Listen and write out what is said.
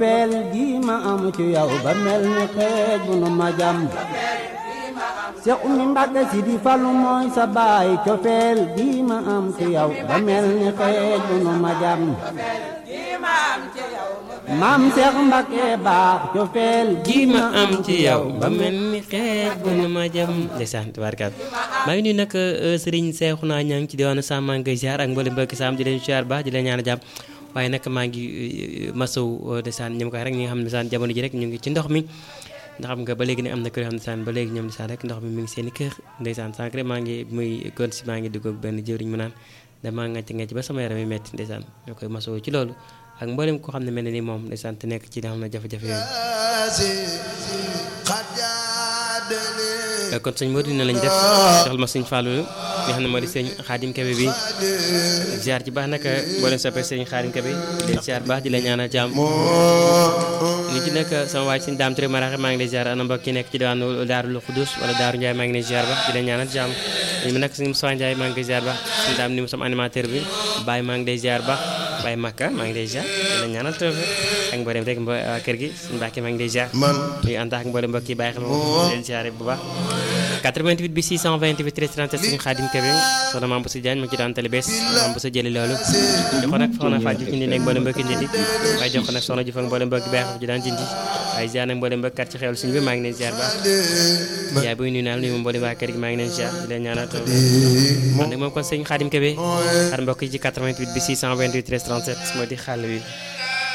peel gi ma am ci yow ba mel ni xeej bu nu ma jam Seex Umi Mbàkke si di falu mooy sa baay cofeel gi ma am ci yow ba mel ni xeej bu nu ma jam maam Seex Mbàkke baax cofeel gi ma am ci yow ba mel ni xeej bu nu ma jam ndeysaan tubaarkaat maa ngi nuyu nag sëriñ Seexuna Ñaŋ ci diwaanu Sam maa ngi koy ziar ak mboolem mbokki Sam di leen ziar baax di leen ñaan jàmm waaye nag maa ngi masaw ndeysaan ñoom koy rek ñi nga xam ne ndeysaan jamono ji rek ñu ngi ci ndox mi ndax xam nga ba léegi ne am na kër yoo xam ne ndeysaan ba léegi ñoom ndeysaan rek ndox mi mi ngi seen i kër ndeysaan sànq rek maa ngi muy kon si maa ngi dugg ak benn jëwriñ mu naan damaa ngacc ngacc ba sama yaram yi metti ndeysaan ñoo koy masaw ci loolu ak mboolem koo xam ne mel ne ni moom ndeysaan te nekk ci li nga xam ne jafe-jafe yooyu kon sëñ Modou dina lañ def joxal ma sëñ Fallou nga xam ne moo di sëñ Xaadim Kebe bi ziar ci baax nag mboolem soppe sëñ Xaadim Kebe di ziar baax di la ñaanal jàmm ni ci nekk sama waaj sëñ Daam Touré Maraxe maa ngi lay ziar ana mbokk yi nekk ci diwaanu Daaru Xudus wala Daaru Ndiaye maa ngi lay ziar baax di la ñaanal jàmm ñu nag sëñ Moussa Ndiaye maa ngi koy ziar baax sëñ Daam ni mu sama animateur bi Baye maa ngi lay ziar baax Baye Makka maa ngi lay ziar di la ñaanal tawfe ak mboolem rek mbo kër gi sëñ Mbàkke maa ngi lay ziar ñu ànd ak mboolem mbokk yi bàyyi xel leen ziar bu baax 88 bi 628 13 37 suñu xaadim Kebe soxna Mame Boussa Diagne mu ci daan tali bees Mame Boussa jëli loolu jox ko nag soxna Fatou Diouf ñu nekk mboolem mbokki njëndi waaye jox ko nag soxna Diouf ak mboolem mbokki bàyyi xel ji daan jindi waaye ziar nag mboolem mbokkat ci xewal suñu bi maa ngi leen ziar baax yaay buy nuyu naa nuyu mboolem waa kër gi maa ngi leen ziar di leen ñaanal taw man nag moom kon sëñ xaadim Kebe xar mbokk yi ci 88 bi 628 13 37 moo di xàll wi